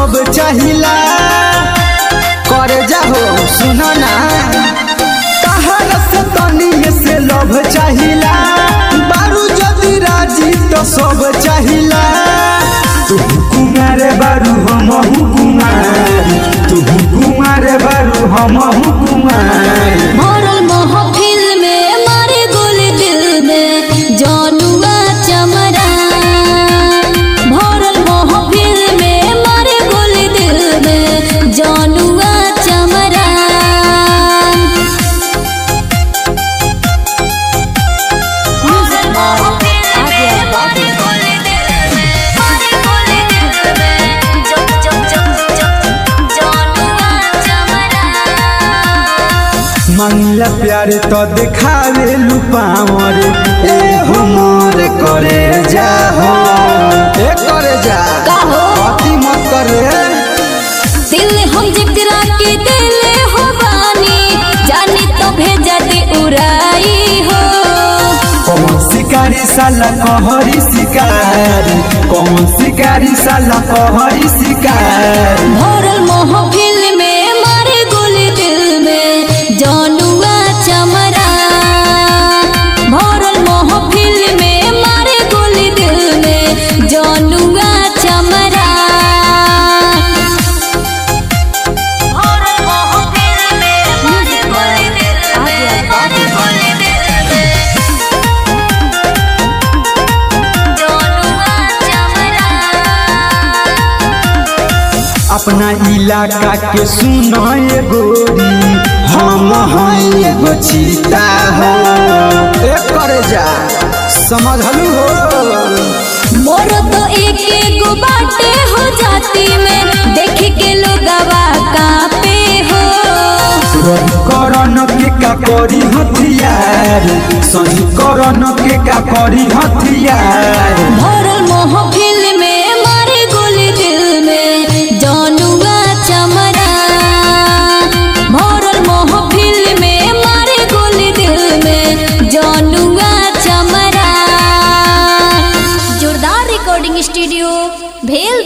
सब चाहिला करे जाहो सुनो ना तहरा से तनिए से लभ चाहिला बारू जदि राजी तो सब चाहिला तू कुमार बारू हम कुमार तू कुमार बारू हम कुमार भरल महफिल में मारे गोली दिल में जानुआ चमरा भरल महफिल में मारे गोली दिल में जानुआ चमरा भरल महफिल में मारे गोली दिल में मारे गोली दिल में जब जब जब जब जानुआ चमरा मंगला प्यार तो दिखावे लुपावर ए हो मोर करे जा हो ए करे जा का हो? अति मत करे दिल हम जकरा के दिल हो बानी जानी तो भेजा दे उड़ाई हो कौन शिकारी साला कहरी शिकारी कौन शिकारी साला कहरी शिकारी भरल महफिल में मारे गोली दिल में जानुआ चमरा भरल महफिल में मारे गोली दिल में जानुआ चमरा भरल महफिल में मारे गोली दिल में मारे गोली दिल में जानुआ चमरा अपना इलाका के सुनो ये गोरी हम हैं एगो चीता हो ए करे जा समझलू हो मोर तो एक एक बाटे हो जाती में देख के लोगवा कापे हो करन के का करी हथियार सही करन के का करी हथियार भरल महफिल